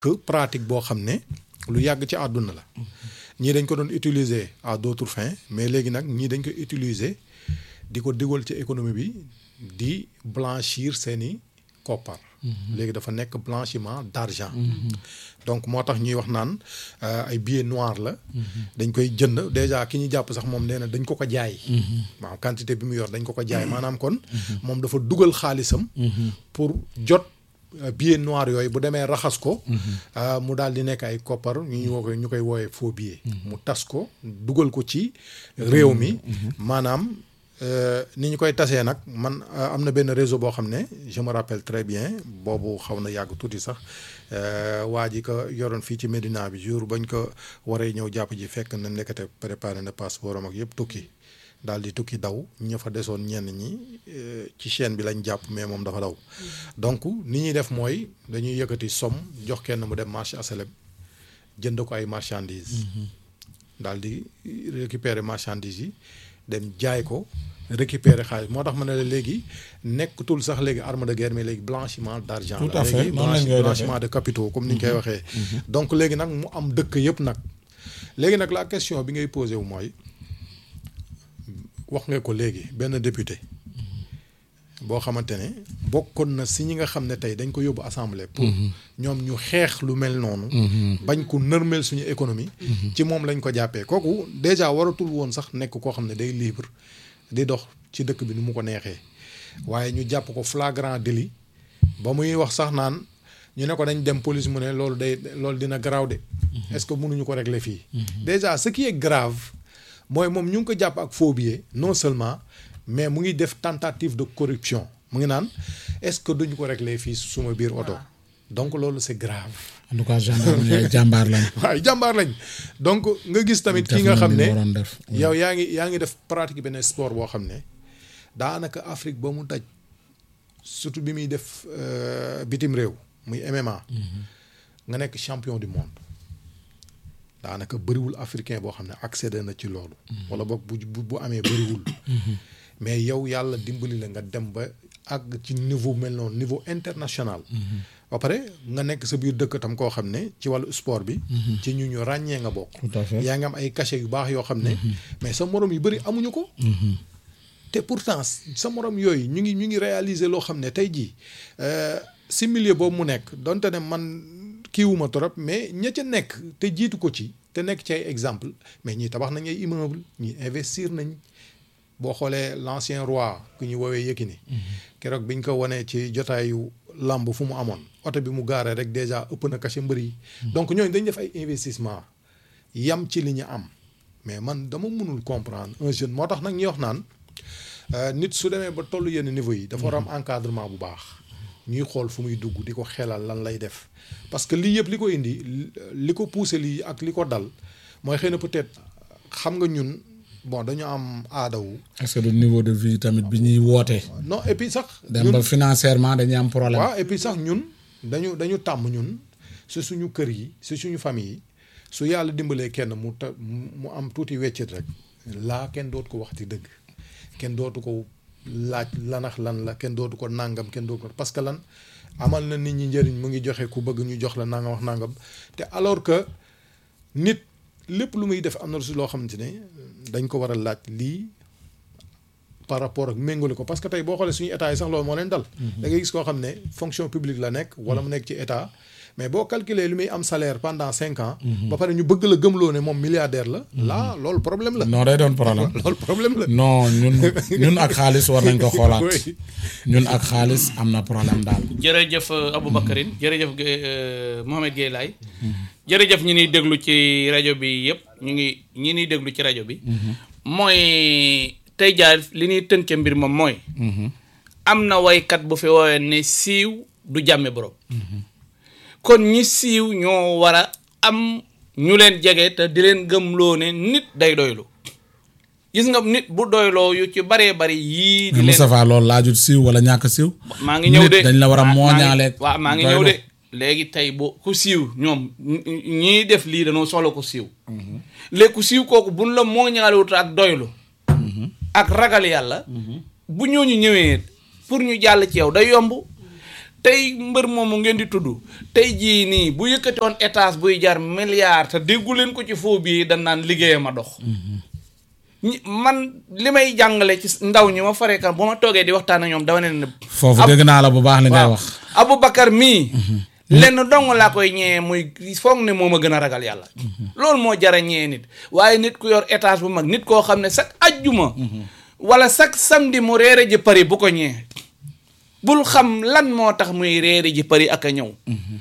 que pratique boo xam ne lu yàgg ci àdduna la ñii dañ ko doon utiliser à d'autres fins mais léegi nag ñii dañ ko utiliser di ko digal ci économie bi di blanchir seeni koppar léegi dafa nekk blanchiment d'argent donc moo tax ñuy wax naan ay billets noirs la dañ koy jënd déjà ki ñu jàpp sax moom nee na dañ ko ko jaay waaw quantité bi mu yor dañ ko ko jaay maanaam kon moom dafa dugal xaalisam pour jot billet noir yooyu bu demee raxas ko mu daal di nekk ay koppar ñu ñu woo koy ñu koy wooyee faux billet mu tas ko dugal ko ci réew mi maanaam ni ñu koy tasee nag man am na benn réseau boo xam ne je me rappelle très bien boobu xaw na yàgg tuuti sax waa ji ko yoroon fii ci Médina bi jour bañ ko waree ñëw jàpp ji fekk na nekkate préparé na passeport am ak yëpp tukki daal di tukki daw ña fa desoon ñenn ñi ci chaîne bi lañ jàpp mais moom dafa daw donc ni ñuy def mooy dañuy yëkkati somme jox kenn mu dem marché asalem jënd ko ay marchandises daal di récupérer marchandises yi dem jaay ko récupérer xaalis moo tax ma ne la léegi nekkatul sax léegi arme de guerre mais léegi blanchiment d'argent Tout à la fait, léegi noonu lañ koy blanchiment de capitaux comme ni ñu koy waxee donc léegi nag mu am dëkk yëpp nag léegi nag la question bi ngay posé wu mooy wax nga ko léegi benn député boo xamante ne bokkoon na si ñi nga xam ne tey dañ ko yóbbu assemblée. pour ñoom ñu xeex lu mel noonu. bañ ko nërmeel suñu économie. ci moom lañ ko jàppee kooku déjà waratul woon sax nekk koo xam ne day libre di dox ci dëkk bi ni mu ko neexee waaye ñu jàpp ko flagrant délit ba muy wax sax naan ñu ne ko dañ dem police mu ne loolu day loolu dina garaaw de. est-ce que mënuñu ko régler fii. déjà ce qui est grave mooy moom ñu ngi ko jàpp ak faux billet non seulement. mais mu ngi def tentative de corruption mu ngi naan est-ce que duñu ko régler fii suma biir oto donc loolu c'est grave. en tout cas gendarme yi jàmbaar lañ. waaw jàmbaar lañ donc nga gis tamit ki nga xam ne yow yaa ngi yaa ngi def pratique benn sport boo xam ne daanaka Afrique ba mu daj surtout bi muy def bitim réew muy MMA. nga nekk champion du monde. daanaka bëriwul africain boo xam ne accédé na ci loolu. wala boog bu bu amee bëriwul. mais yow yàlla dimbali la nga dem ba àgg ci niveau mel noonu niveau international. ba pare nga nekk sa biir dëkk tam koo xam ne ci wàllu sport bi. ci ñu ñu ràññee nga bokk. tout à fait yaa ngi am ay cachet yu baax yoo xam ne. mais sa morom yu bëri amuñu ko. te pourtant sa morom yooyu ñu ngi ñu ngi réaliser loo xam ne tey jii si milieu boobu mu nekk donte ne man. kiiwuma trop mais ña ca nekk te jiitu ko ci te nekk ci ay exemple mais ñii tabax nañ ay immeuble ñii investir nañ boo xoolee l'ancien roi ku ñu woowee Yékini keroog biñ ko wanee ci jotaayu làmb fu mu amoon oto bi mu gaaree rek déjà ëpp na cachet mbër yi donc ñooñu dañ def ay investissement yam ci li ñu am mais man dama mënul comprendre un jeune moo tax nag ñuy wax naan nit su demee ba tollu yenn niveau yi dafa war am encadrement bu baax ñuy xool fu muy dugg di ko xelal lan lay def parce que lii yëpp li ko indi li ko poussé lii ak li ko dal mooy xëy na peut-être xam nga ñun bon dañu am aadawu. est-ce que du niveau de vie tamit bi ñuy wootee. non et puis sax. dem ba financièrement dañuy am problème. waaw et puis sax ñun dañu dañu tàmm ñun si suñu kër yi si suñu famille yi su yàlla dimbalee kenn mu ta mu am tuuti weccit rek laa kenn dootu ko waxti dëgg kenn dootu ko. laaj lanax lan la kenn dootu ko nangam kenn dootu ko parce que lan amal na nit ñi njëriñ mu ngi joxe ku bëgg ñu jox la nangam wax nangam te alors que nit lépp lu muy def am na si loo xamante ne dañ ko war a laaj lii par rapport ak méngale ko parce que tey boo xoolee suñu état yi sax loolu moo leen dal. da ngay gis koo xam ne fonction publique la nekk. wala mu nekk ci état. mais boo calculer li muy am salaire pendant cinq ans. ba pare ñu bëgg la gëmloo ne moom milliardaire la. là loolu problème la. non day doon problème. loolu problème la. non ñun ñun ak xaalis war nañ ko xoolaat. ñun ak xaalis am na problème daal. jërëjëf Aboubacarine jërëjëf Mohamed Gueye Laye. jërëjëf ñi ñuy déglu ci rajo bi yëpp ñu ngi ñi ñuy déglu ci rajo bi. mooy tey jaar li ñuy tënke mbir moom mooy. am na waykat bu fi woowee ne siiw du jàmme borom. kon ñi siiw ñoo war a am ñu leen jege te di leen gëmloo ne nit day doylu gis nga nit bu doyloo yu ci baree bari yii. di leen Moustapha loolu laajut siiw wala ñàkk siiw. maa ngi ñëw de dañ la war a mooñaaleeg. waaw maa ngi ñëw de léegi tey bu ku siiw ñoom ñii def lii dañoo soxla ko siiw. léegi ku siiw kooku buñ la mooñaalewut ak doylu. ak ragal yàlla. bu ñooñu ñëwee pour ñu jàll ci yow day yomb. tey mbër moomu ngeen di tudd tey jii nii bu yëkkati woon étage buy jar milliard te déggu leen ko ci foo bii dañ naan liggéeyam a dox ñi man li may jàngale ci ndaw ñi ma faree kan bu ma toogee di waxtaan ak ñoom dama ne ne foofu Ab- dégg naa la bu baax li ngay waaw wax Aboubacar mii lenn dong laa koy ñëwee muy foog ne moom a gën a ragal yàlla loolu moo jara ñëwee nit waaye nit ku yor étage bu mag nit koo xam ne chaque ajjuma wala chaque samedi mu reere ji Paris bu ko ñëwee bul xam lan moo tax muy reere ji Paris ak a ñëw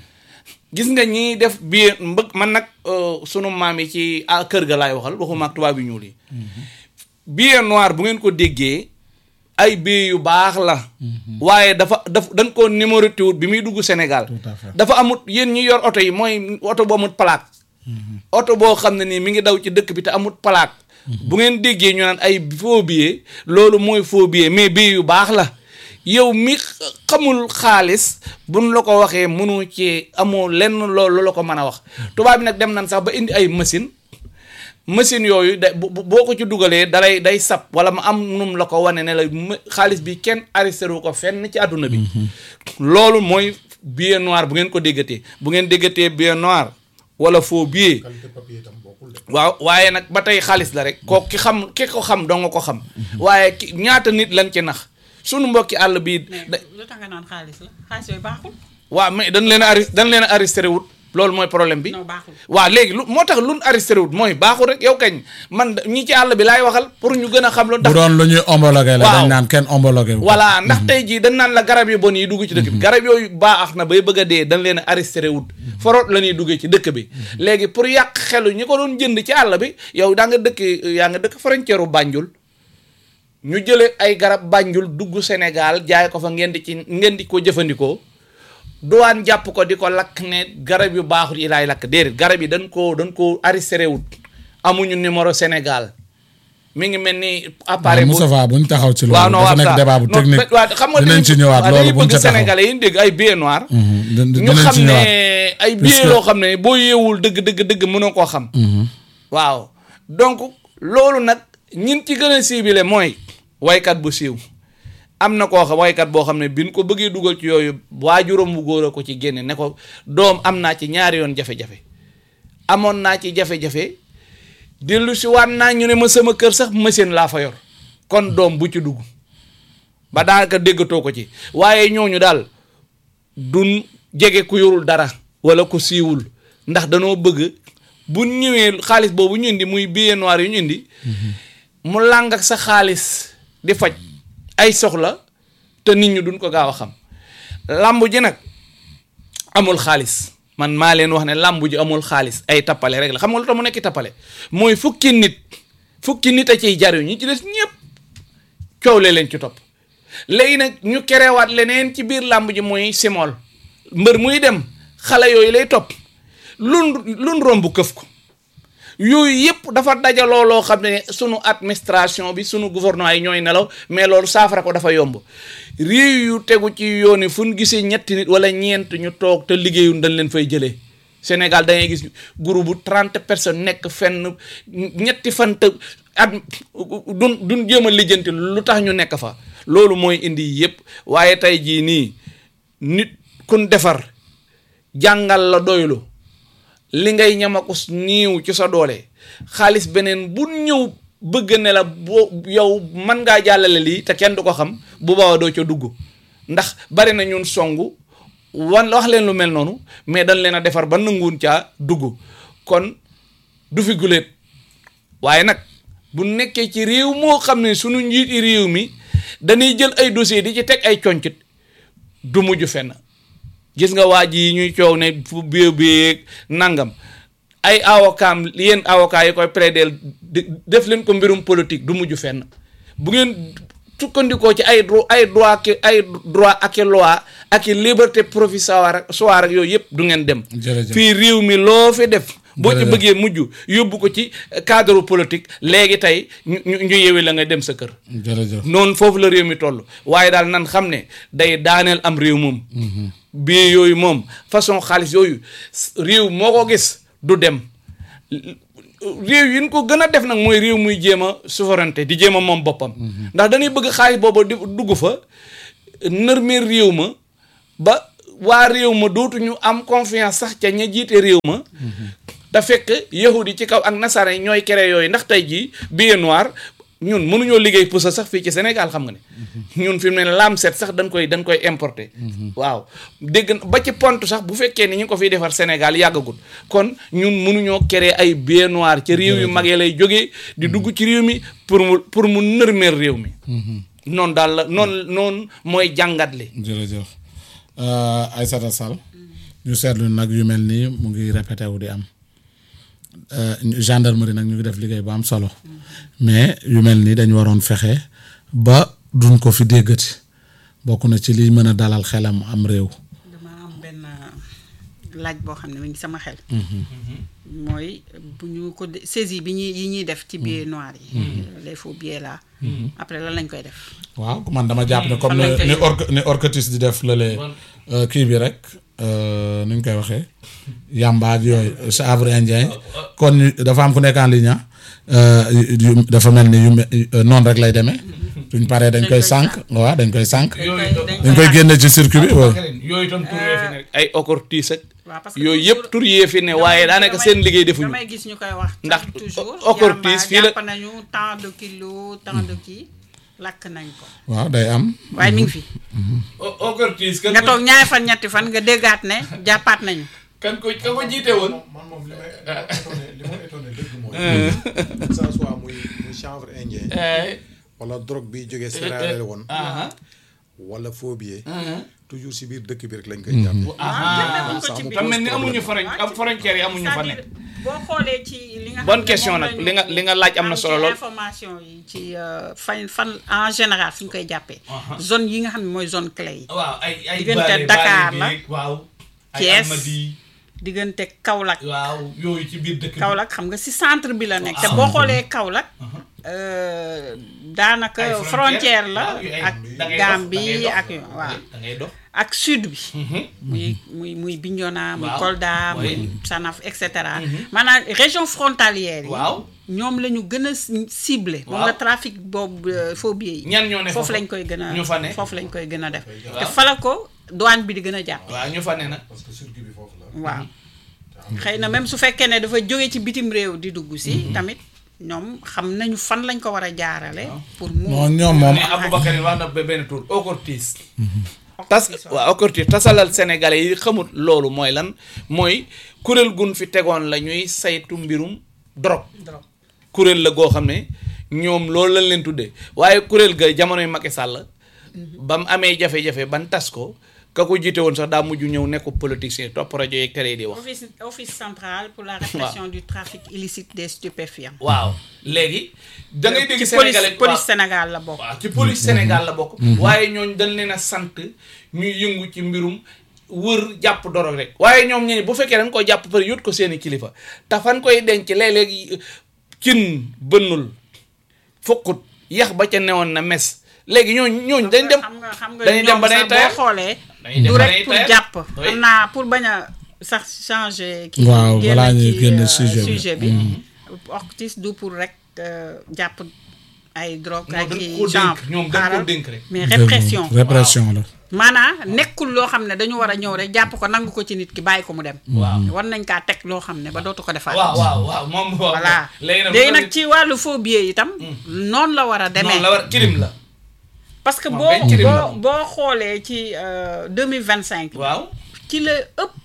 gis nga ñiy def biir mbëgg man nag euh, sunu maam yi ci ah, kër ga laay waxal waxuma ak tubaab yu ñuul yi billet noir bu ngeen ko déggee ay billet yu baax la waaye dafa daf dañ koo numéroté wut bi muy dugg Sénégal Tout à fait. dafa amut yéen ñi yor oto yi mooy oto bu amut plaque oto boo xam ne nii mi ngi daw ci dëkk bi te amut plaque bu ngeen déggee ñu naan ay faux billet loolu mooy faux billet mais billet yu baax la yow mi xamul xaalis buñ la ko waxee mënu ci amoo lenn loolu la ko mën a wax tubaab bi nag dem nañ sax ba indi ay machine machine yooyu da bu- bu- boo ko ci dugalee dalay day sab wala mu am num la ko wane ne la ma- xaalis bi kenn arrêté wu ko fenn ci àdduna bi loolu mooy billet noir bu ngeen ko déggatee bu ngeen déggatee billet noir wala faux billet waaw waaye nag ba tey xaalis la rek kooku ki xam ki ko xam doo nga ko xam waaye ki ñaata nit lañ ci nax sunu mbokki àll bii mais da lu tax nga naan xaalis la xaalis yooyu baaxul waaw mais dañ leen a arrêté dañ leen a arrêté wut loolu mooy problème bi non baaxul waaw léegi lu moo tax luñ arrêté wut mooy baaxul rek yow kañ man da- ñi ci àll bi laay waxal pour ñu gën a xam lu bu ndax doon lu ñuy homologué la Waaw. dañ naan kenn homologué wu ko. voilà ndax tey jii dañ naan la garab yu bon yi dugg ci dëkk bi garab yooyu baax na bay bëgg a dee dañ leen a arrêté wut foroot la ñuy duggee ci dëkk bi léegi pour yàq xelu ñi ko doon jënd ci àll bi yow daa nga dëkk yaa nga dëkk frontière u Banjul ñu jële ay garab Banjul dugg Sénégal jaay ko fa ngeen di ci ngeen di ko jëfandikoo duwaan jàpp ko di ko lakk ne garab yu baaxul yi laay lakk déedéet garab yi dañ koo dañ koo arrêté wut amuñu numéro Sénégal mi ngi mel ni appareil bu Moustapha buñ taxaw ci waaw loolu non dafa waaw nekk ça débat bu non, technique waaw xam nga dinañ ci ñëwaat waaw loolu dañuy buñ bëgg ca taxaw sénégalais yi dégg ay billet noir Mhm, din- ñu dinañ xam ci ne ñëwaat ay billet Puisque- loo xam ne boo yeewul dëgg dëgg dëgg mënoo koo xam waaw donc loolu nag ñin ci gën a ciblé mooy waykat bu siiw am na koo xam waykat boo xam ne biñ ko bëggee dugal ci yooyu waajuram bu góor a ko ci génne ne ko doom am naa ci ñaari yoon jafe-jafe amoon naa ci jafe-jafe dellu si waat naa ñu ne ma sama kër sax machine laa fa yor kon doom bu ci dugg ba daanaka déggatoo ko ci waaye ñooñu daal duñ jege ku yorul dara wala ku siiwul ndax danoo bëgg bu ñëwee xaalis boobu ñu indi muy billet noir yu ñu indi mu làng ak sa xaalis di faj ay soxla te nit ñi duñ ko gaaw a xam làmb ji nag amul xaalis man maa leen wax ne làmb ji amul xaalis ay tappale rek la xam nga lu tax mu nekk tappale mooy fukki nit fukki nit a ciy jariñ ñi ci des ñëpp coow le leen ci topp léegi nag ñu kerewaat leneen ci biir làmb ji mooy simol mbër muy dem xale yooyu lay topp lun lun romb këf ko yooyu yëpp dafa dajaloo loo xam ne sunu administration bi sunu gouvernement yi ñooy nelaw mais loolu saafara ko dafa yomb réew yu tegu ci yoon yi fu ñu gisee ñetti nit wala ñeent ñu toog te liggéeyun dañ leen fay jëlee Sénégal da ngay gis groupe bu trente personnes nekk fenn ñetti fan te at duñ duñ jéem a lijjanti lu tax ñu nekk fa loolu mooy indi yëpp waaye tey jii nii nit kun defar jàngal la doylu li ngay ñamakus niiw ci sa doole xaalis beneen bu ñëw bëgg ne la boo yow mën ngaa jàllale lii te kenn du ko xam bu baax doo ca dugg ndax bari na ñun songu wan wax leen lu mel noonu mais dañ leen a defar ba nanguwun caa dugg kon du fi guléet waaye nag bu nekkee ci réew moo xam ne sunu njiiti réew mi dañuy jël ay dossier di ci teg ay concit du mujj fenn gis nga waa ji yi ñuy coow ne fu bie bie nangam ay avocat yéen avocat yi koy plaider def leen ko mbirum politique du mujj fenn bu ngeen sukkandikoo ci ay dro ay droit ki ay droit ak i loi ak i liberté provisoire soir ak yooyu yëpp du ngeen dem Jërëjëf. fii réew mi loo fi def boo ci Jërëjëf. bëggee mujj yóbbu ko ci cadre politique léegi tey ñu ñu ñu yewi la nga dem sa kër jërëjëf noonu foofu la réew mi toll waaye daal nan xam ne day daaneel am réew moom bii yooyu moom façon xaalis yooyu s- réew moo ko gis du dem réew yi ñu ko gën a def nag mooy réew muy jéem a souveraineté di jéem a moom boppam ndax dañuy bëgg xaalis boobu di dugg fa nërmeel réew ma ba waa réew ma dootuñu am confiance sax ca ña jiite réew ma te fekk yahudi ci kaw ak nasara ñooy kere yooyu ndax tey jii billet noir ñun mënuñoo liggéey pusa sax fii ci Sénégal xam nga ne ñun fi mu ne laam set sax dañ koy dañ koy importer waaw dégg na ba ci pont sax bu fekkee ni ñu ko fiy defar Sénégal yàggagul kon ñun mënuñoo créer ay billet noir ca réew yu mag yi lay jógee di dugg ci réew mi pour mu pour mu nërmeer réew mi noonu daal la noonu noonu mooy jàngat li jërëjëf Aïssata Sall ñu seetlu nag yu mel nii mu ngi répété wu di am Euh, gendarmerie nag ñu ngi def liggéey bu am solo mais yu mel nii dañu waroon fexe ba duñ ko fi déggati bokk na ci liy mën a dalal xelam am réew. dama am benn laaj boo xam ne mi ngi sama xel. mooy bu ñu ko de- saisie bi ñuy yi ñuy def ci billets noirs yi. les faux billets là. après lan lañ koy def. waaw man dama jàpp ne comme fan lañ ni koy ni yóbbu? orc ni orcatis di def lële kii bi rek euh, nu ñu koy waxee yamba ak yooyu chanvre indien kon ñu dafa am ku nekk en ligne ah, euh, yu- dafa mel ni yu me- euh, noonu rek lay demee duñ paree dañ Dañ koy koy sànq waaw dañ koy sànq dañ koy dañ koy génne ci circuit bi waaw. yooyu itam tur yee fi ne ay ocortis ak waaw parce que yooyu toujours- yëpp tur yee fi ne waaye daanaka damay- seen liggéey defuñu damay gis ñu koy wax. Ndax toujours o- ocortis yamba fii la- jàpp nañu tant de kilos tant de kii lakk nañ ko. waaw day am. waaye mi ngi fi. ocortis kan nga toog ñaari fan ñetti fan nga déggaat ne jàppaat nañu. kan ko ka ko jiite woon man moom li may étonné li ma étonné dëgg mooy. que ça soit muy muy chanvre indien. wala drogue bi jógee Sierra Leone. wala faux billet. toujours si biir dëkk bi rek lañ koy jàppee. jàppee ko ci ça biir. fa mel ni amuñu fronti am frontières yi amuñu fa ne c'est-à-dire boo xoolee ci li nga. Bonne xam ne question moom nag. lañu Li nga- li nga laaj am na solo ci lool. information yi ci euh, fan fan en général fi ñu koy jàppee. zone yi nga xam ne mooy zone clé yi. waaw ay ay Diggante Bale- Dakar Bale la. bi, waaw ay Thiès. Almadies, diggante Kaolack. waaw yooyu ci biir dëkk bi Kaolack xam nga si centre bi la nekk. te boo xoolee Kaolack. euh, daanaka Ay frontière la waaw, yu ay- ak da ngay dox, da ngay Gambie dox. ak waaw. da ngay dox ak sud bi. muy muy muy Bignona muy Waaw. Kolda Oui. muy Sanaf et cetera. maanaam région frontalière yi. Waaw. ñoom la ñu gën a ciblé. moom Waaw. la trafic boobu euh, faux billets yi. ñan ñoo ne foofu foofu? lañ koy gën a ñu fa ne? foofu lañ koy gën a def. Waaw. te fala ko douane bi di gën a jàpp. waaw ñu fa ne nag parce que circuit bi foofu la. waaw xëy na même su fekkee ne dafa jóge ci bitim réew di dugg si. tamit ñoom xam nañu fan lañ ko war a jaarale. pour mu non ñoom moom mais Aboubacar wax na ba benn tour ocortis tas waaw ocortis tasalal sénégalais yi xamut loolu mooy lan mooy kuréel gun fi tegoon la ñuy saytu mbirum drogue drogue. kuréel la goo xam ne ñoom loolu lañ leen tuddee waaye kuréel ga jamonoy Macky Sall ba mu amee jafe-jafe ban tas ko ka ko jiite woon sax daa mujj ñëw nekk politicien topp rajo yeeg tere yi di wax office office central pour la répression du trafic illicite des stupéfiants. waaw léegi da ngay dégg ci police sénégalais police waaw. Sénégal la bokk. waaw ci police Sénégal la bokk. waaye ñooñ dañ leen a sant ñuy yëngu ci mbirum wër jàpp dorog rek. waaye ñoom ñi bu fekkee dañ ko jàpp pare yót ko seeni kilifa te fan koy denc léeg-léeg cin bënnul fukkut yax ba ca newoon na mes léegi ñooñ ñooñ dañ dem xam nga xam nga dañuy dem ñoom ba day sax boo tayal. xoolee. Dañuy dem du ba rek day pour tayal. jàpp. Oui. xam naa pour bañ a sax changer. kii Waaw, génn balaa ñuy ci, génn euh, sujet bi. sujet bi. Ortis du pour rek euh, jàpp ay drogue Non, ay dañ kii ko genre. dénk, ñoom dañ ko xaaral. dénk rek. mais répression. répression la maanaam nekkul loo xam ne dañu war a ñëw rek jàpp ko nangu ko ci nit ki bàyyi ko mu dem. waaw war nañ kaa teg loo xam ne ba dootu ko defaat. waaw waaw waaw moom waaw voilà léegi nag léegi nag ci wàllu faux billets itam. noonu la war a demee. noonu la war crime la parce que moom boo benn crime la boo moom. boo xoolee ci deux mille vingt cinq. waaw ci la ëpp.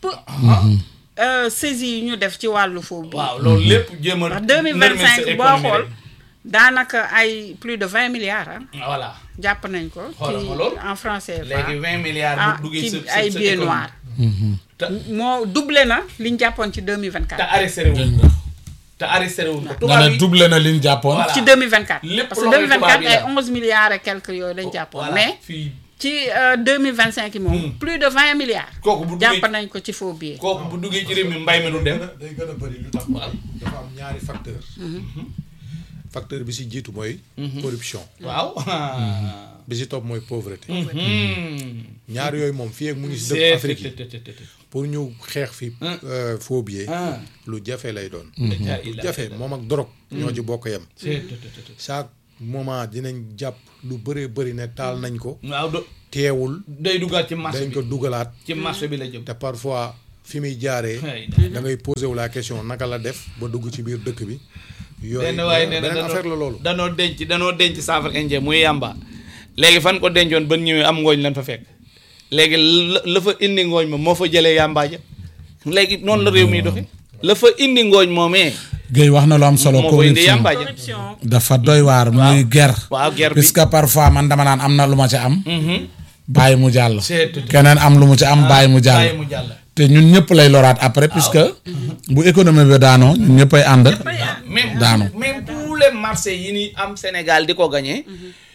euh, saisie yi ñu def ci wàllu faux billets. waaw loolu lépp jéem a ndax deux mille vingt nërmeel sa cinq boo économie xool rek. daanaka ay plus de vingt milliards ah. voilà jàpp nañ ko. Xoolal ci ma loolu. en français. léegi vingt milliards ah bu duggee ci sa sa ay sa billets économie. noirs. te moo doublé na li ñu jàppoon ci deux mille vingt te quatre. arrêté wuñ ko te arrêté wuñ ko nga tubaab ne yi doublé na liñ jàppoon Voilà. ci 2024. Lépp parce que loxoy 2024 tubaab yi ay la. 11 milliards et quelques yooyu lañ jàppoon. voilà mais fii ci euh, 2025 yi moom. plus de 20 milliards. kooku bu duggee jàpp nañ ko ci faux billets. kooku bu duggee ci réew mi mbay mi du dem day gën a bëri lu tax Waaw. dafa am ñaari facteur facteur bi si jiitu mooy corruption waaw bi si topp mooy pauvreté Hmm. ñaar yooyu moom fii ak mu ngi si C'est- dëkk Afrique yi te- te- te- te- pour ñu xeex fi euh, faux billet Ah. lu jafe lay doon La lu jafe moom ak drogue ñoo ci bokk yem C'est- te- te- te- te- chaque moment dinañ jàpp lu bëree bëri ne taal nañ ko waaw do teewul day duggaat ci marché dañ bi ko dugalaat ci marché bi la jëm te parfois fi muy jaaree Ay, da ngay posé wu la question naka la def ba dugg ci biir dëkk bi yooyu benn waaye nee na beneen affaire la loolu danoo denc danoo denc saafara indien muy yàmba léegi fan ko dencoon ban ñëwee am ngooñ lan fa fekk léegi la la fa indi ngooñ ma moo fa jëlee yàmbaa ja léegi noonu la réew mi doxe la fa indi ngooñ moomee Guèye wax na lu am solo moo fa indi corruption yàmbaa ja corruption dafa doy waar muy ger waaw ger bi puisque parfois man dama naan am na lu ma ci am bàyyi mu jàll C'est tout. keneen am lu mu ci am bàyyi mu bàyyi jàll mu jàll te ñun ñëpp lay loraat après puisque bu économie bi daanoo ñun ñëppay ànd même daanu. même tous les marchés yi ni am Sénégal di ko gagné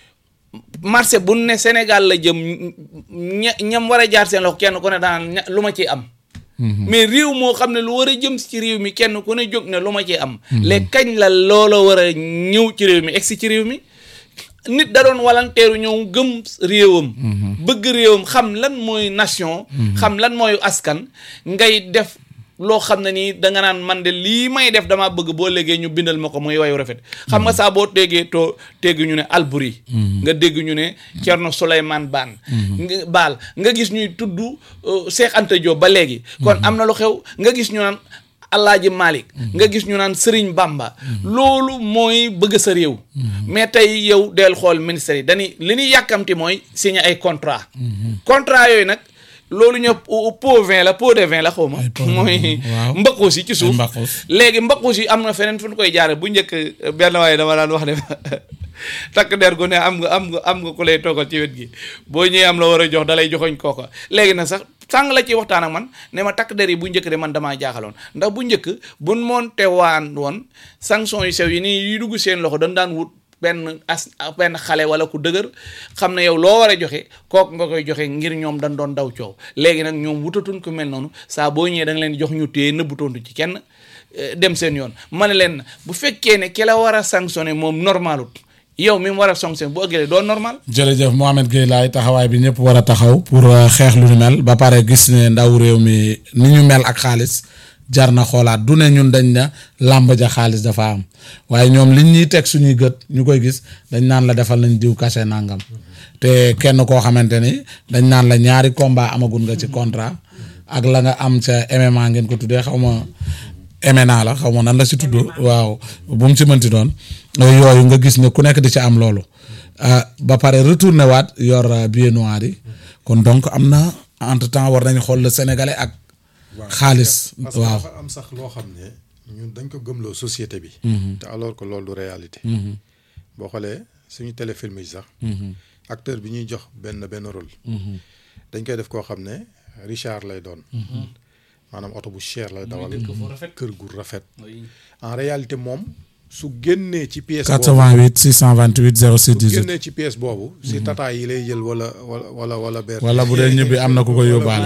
marché bu ne Sénégal la jëm ña ñam war a jaar seen loxo kenn ku ne daan ña lu ma ciy am. mais réew moo xam ne lu war a jëm ci réew mi kenn ku ne jóg ne lu ma ciy am. léegi kañ la loola war a ñëw ci réew mi egsi ci réew mi. nit da doon walanteeru ñëw gëm réewam. bëgg réewam xam lan mooy nation. xam lan mooy askan ngay def. loo xam ne nii danga naan man de lii may def damaa bëgg boo léegee ñu bindal ma ko muy wayu rafet xam nga saa boo déggee too dégg ñu ne Alburi nga dégg ñu ne Cerno Souleymane Baan nga baal nga gis ñuy tudd Cheikh Anta Diop ba léegi kon am na lu xew nga gis ñu naan Alaaji Malick nga gis ñu naan Sëriñ Bamba loolu mooy bëgg sa réew mais tey yow del xool ministère yi dañuy li ñuy yàkkamti mooy signer ay contrat contrat yooyu nag loolu ñoo pot vin la pot de vin la xaw ma Ay pot de mooy vin, waaw. mbaqus yi ci suuf mbaqus. léegi mbaqus yi am na feneen fu ñu koy jaare bu njëkk benn waaye dama daan wax ne takk der gu ne am nga am nga am nga ku lay toogal ci wet gi boo ñëwee am la war a jox da lay joxoñ kooka léegi nag sax sàng la ci waxtaan ak man ne ma takk der yi bu njëkk de man damaa jaaxaloon ndax bu njëkk buñ moonte waan woon sanction yu sew yi nii yi dugg seen loxo dañ daan wut benn as benn xale wala ku dëgër xam ne yow loo war a joxe kooku nga koy joxe ngir ñoom dañ doon daw coow léegi nag ñoom wutatuñ ko mel noonu saa boo ñëwee da nga leen jox ñu téye nëbbutoontu ci kenn eh, dem seen yoon ma ne leen bu fekkee ne ki la war a sanctionné moom normalut yow mi mu war a sanctionné bu ëggalee doo normal jërëjëf Mohamed Gueye laay taxawaay bi ñëpp war a taxaw pour euh, xeex lu ñu mel ba pare gis ne ndaw réew mi ni ñu mel ak xaalis jar na xoolaat du ne ñun dañ na làmb ja xaalis dafa am waaye ñoom liñ ñuy teg suñuy gët ñu koy gis dañ naan la defal nañ diw kase nangam te kenn koo xamante ni dañ naan la ñaari combat amagun nga ci contrat ak la nga am ca MMA ngeen ko tuddee xaw ma MNA la xaw ma nan la si tudd waaw bu mu ci mënti doon yooyu nga gis ne ku nekk di ci am loolu ah, ba pare retourné waat yor euh, billet noir yi kon donc am na entre temps war nañu xool le sénégalais ak xaalis parce que waaw dafa am sax loo xam ne ñun dañ ko gëmloo société bi te alors que loolu du réalité boo xoolee suñu téléfilm yi sax acteur bi ñuy jox benn benn rôle dañ koy def koo xam ne Richard lay doon maanaam oto bu cher lay dawal kër gu rafet en réalité moom su génnee ci pièce boobu 88 628 06 su 18 génnee ci pièce boobu si tata yi lay jël wala wala wala wala ber wala bu dee ñibbi am na ku ko yóbbaale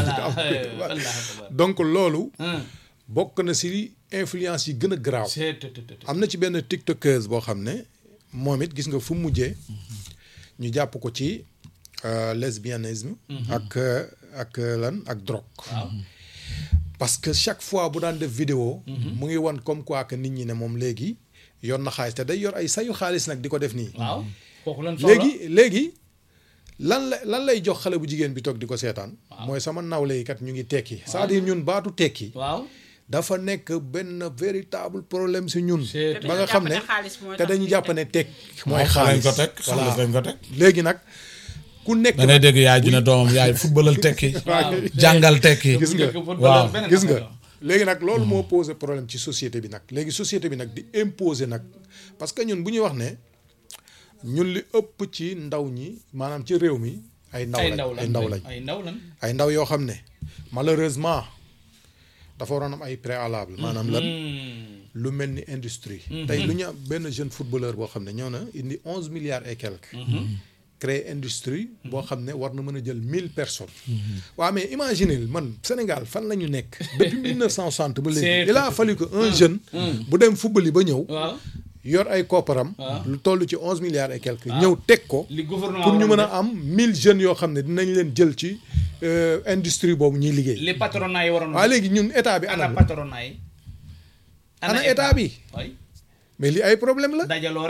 donc loolu bokk na si influence yi gën a garaaw am na ci benn tiktokeuse boo xam ne moom it gis nga fu mu mujjee ñu jàpp ko ci euh, lesbianisme ak euh, ak euh, lan ak drogue parce que chaque fois bu daan def vidéo mu ngi wan comme quoi que nit ñi ne moom léegi yor na xaalis te day yor ay sayu xaalis nag di ko def nii waaw kooku lan soxla léegi léegi lan la lan lay jox xale bu jigéen bi toog di ko seetaan mooy sama nawle yi kat ñu ngi tekki c'est-à-dire ñun baatu tekki waaw dafa nekk benn véritable problème si ñun C'est- ba nga xam ne dañu jàpp ne xaalis mooy te tax dañu ñu jàpp tekki. ne tekk mooy lañ xaalis ko teg voilà xaalis lañ ko teg léegi nag ku nekk da ngay dégg yaay ju ne doomam yaay footballal tekki jàngal tekki gis nga waaw gis nga léegi nag loolu moo posé problème ci société bi nag léegi société bi nag di imposer nag parce que ñun bu ñuy wax ne ñun li ëpp ci ndaw ñi maanaam ci réew mi ay ndaw ay lañ ndaw lan ay ndaw lañ ay ndaw lan ay ndaw yoo xam ne malheureusement dafa waroon am ay préalable maanaam lan lu mel ni industrie tey lu ñu am benn jeune footballeur boo xam ne ñëw na indi onze milliards et quelques créer industrie boo xam ne war na mën a jël mille personnes waaw mais imaginez man Sénégal fan la ñu nekk depuis 1960 ba léegi C'est- il a fallu que un jeune bu dem football yi ba ñëw waaw yor ay kopparam lu toll ci onze milliards et quelques ñëw teg ko li gouvernement pour ñu mën waroon a am mille jeunes yoo xam ne dinañ leen jël ci euh, industrie boobu ñuy liggéey def. li patronat yi waroon waaw léegi ñun état bi ana ana patronat yi ana état bi waay mais li ay problème la dajaloo rek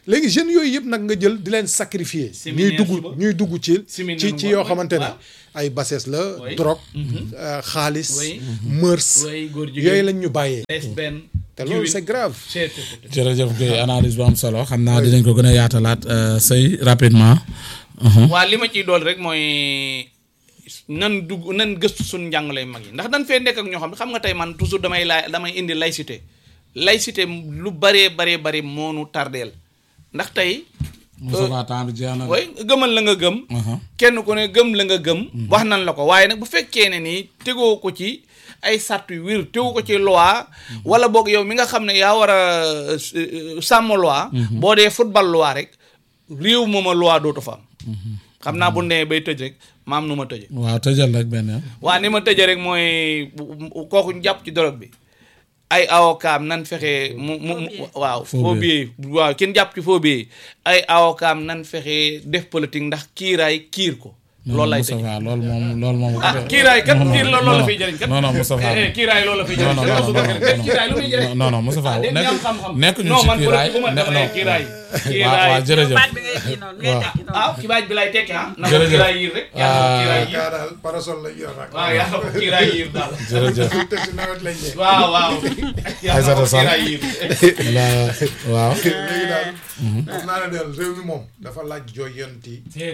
léegi jeunes yooyu yëpp nag nga jël di leen sacrifier ñuy Séminaire dugg suba. ñuy dugg ci Séminaire ci ci ngoon, yoo oui, xamante ne waaw. ay bassesse la Oui. drogue euh, xaalis Oui. mœurs way góor jigéen yooyu lañ ñu bàyyee lesbienne te loolu c'est grave c'est c'est- jërëjëf Guèye analyse bu am solo xam naa dinañ ko gën a yaatalaat euh, sëy rapidement. Mhm. waa li ma ciy dool rek mooy nan dugg nan gëstu suñ njàngale mag yi ndax dañ fee nekk ak ñoo xam ne xam nga tey man toujours damay laay damay indi laïcité laïcité lu baree baree bari moonu tardeel ndax tey Moussa temps bi jeex na. way gëmal la nga gëm Aha. kenn ku ne gëm la nga gëm wax nan la ko waaye nag bu fekkee ne nii tegoo ko ci ay sàrt yu wér tegu ko ci loi wala boog yow mi nga xam ne yaa war a euh, sàmm loi boo dee football loi rek réew mooma loi dootu fa am xam naa bu nee bay tëj rek maam nu ma tëje waaw tëjal rek benn yoon. waa ni ma tëje rek mooy bu- bu- kooku ñu jàpp ci drogue bi ay avocat nan fexe mu mu mu waaw Faux faux billet waaw kenn jàpp ci faux billet ay avocat nan fexe def politique ndax kiiraay kiir ko loolu lay tëj Moustapha loolu moom loolu moom. ah kiiraay kat Non, non, kiir la non, loolu la non. fiy jëriñ kat non non Moustapha. Eh, eh, kiiraay loolu la fiy non jëriñ non kat non su ko defee non kiiraay lu muy jëriñ non non Moustapha ah, nekk am xam-xam. nekk ñu non ci man kiiraay bu ma ne- dama non. ne kiiraay waaw kiiraay waaw jërëjëf. baat bi ngay kii noonu ngay waaw. tekki noonu ah kiiraay bi lay tekki ah na ko Jërëjëf. kiiraay yiir rek yaa ko kiiraay yiir daal parasol la yor rek waaw yaa ko kiiraay yiir daal jërëjëf. te si nawet lañ ne waaw waaw yaa ko Aïssata Sall. kiiraay yiir la waaw. léegi daal xam naa ne daal réew mi moom dafa laaj jooyanti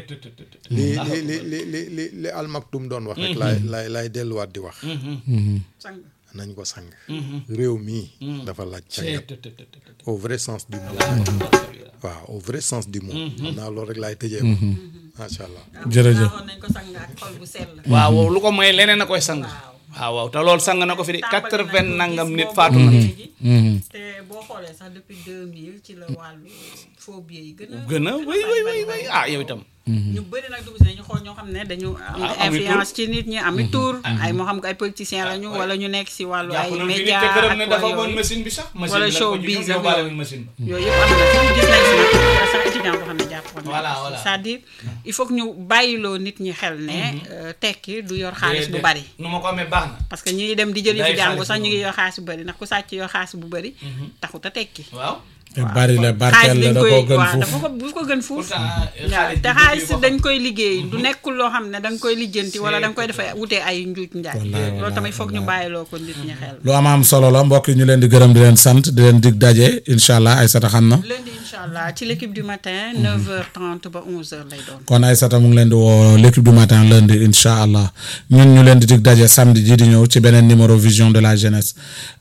li li li li li li li almaktum doon wax rek laay laay laay delluwaat di wax sang nañ ko sang réew mii dafa laaj cangat au vrai sens du mot waaw au vrai sens du mot xam naa loolu rek laay tëjee ko macha allah jërëjëf. waxoon nañ ko sang ak xol bu sell waaw lu ko mooy leneen a koy sang waaw waaw te loolu sang na ko fi de quatre-vingt nangam nit faatu na Mhm. te boo xoolee sax depuis 2000 ci la wàllu phobie yi gën a gën a way way way way ah yow itam ñu bëri nag dugg si nañu xool ñoo xam ne dañu am Ah, ami influence ci nit ñi ami tour ay moo xam ko ay politiciens lañu wala ñu nekk si wàllu ay jàpp nañ fi nit média te këram ak ne dafa wala moon yooyu machine bi sax machine Wala bi la ko showbiz ci ak yóbbaale yooyu. nañ machine ba yooyu yëpp am na fi gis nañ si nag sax étudiant boo xam ne jàppoon na Voilà, ko. voilà. c'est-à-dire il faut que ñu bàyyiloo nit ñi xel ne euh, tekki du yor xaalis bu bari nu ma ko amee baax na parce que ñi ngi dem di jëli Day fi jàngu xaalis sax bu ñu ngi bari. yor xaalis bu bari ndax ku sàcc yor xaalis bu bari taxut a tekki waaw te bari la barkeel la da koo gën waaw fuuf. dafa ko bu ko gën fuuf pourtant waaw xaalis te bi xaalis boo dañ koy liggéey du nekkul loo xam ne da nga koy lijjanti wala da nga koy C'est- defee wutee ay njuuj njaay Wallaay, loolu wallaay, tamit foog ñu wallaay. bàyyiloo ko nit ñi xel lu am am solo la mbokk yi ñu leen di gërëm di leen sant di leen dig daje incha allah Aïssata xam na. lundi incha allah ci l'équipe du matin 9h30 ba 11h lay doon kon Aïssata mu ngi leen di woo l'équipe du matin lundi incha allah ñun ñu leen di dig daje samedi ji di ñëw ci beneen numéro vision de la jeunesse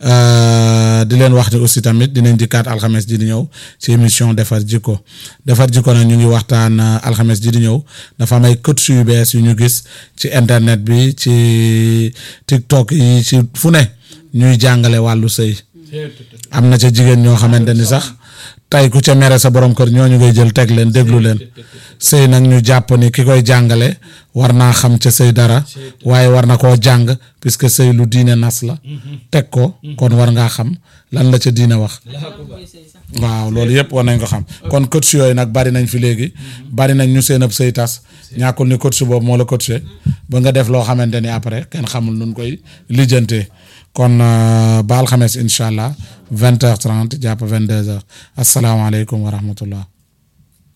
Euh, di leen wax ni aussi tamit dinañ dikkaat alxames ji di ñëw ci émission defar jikko defar jikko nag ñu ngi waxtaan euh, alxames ji di ñëw dafa am ay coach yu bees yu ñu gis ci internet bi ci TikTok yi ci fu ne ñuy jàngale wàllu sëy am na ca jigéen ñoo xamante ni sax tey ku ca mere sa borom kër ñooñu ngay jël teg leen déglu leen sëy nag ñu jàpp ni ki koy jàngale war naa xam ca sëy dara waaye war na koo jàng puisque sëy lu diine nas la teg ko kon war ngaa xam lan la ca diine wax waaw loolu yëpp war nañ ko xam kon coach yooyu nag bari nañ fi léegi bari nañ ñu seen ab sëy tas ñàkkul ni coach boobu moo la coaché ba nga def loo xamante ni après kenn xamul nun koy lijjantee kon euh, ba alxames incha allah vingt heures trente jàpp vingt deux heures asalaamaaleykum wa rahmatullah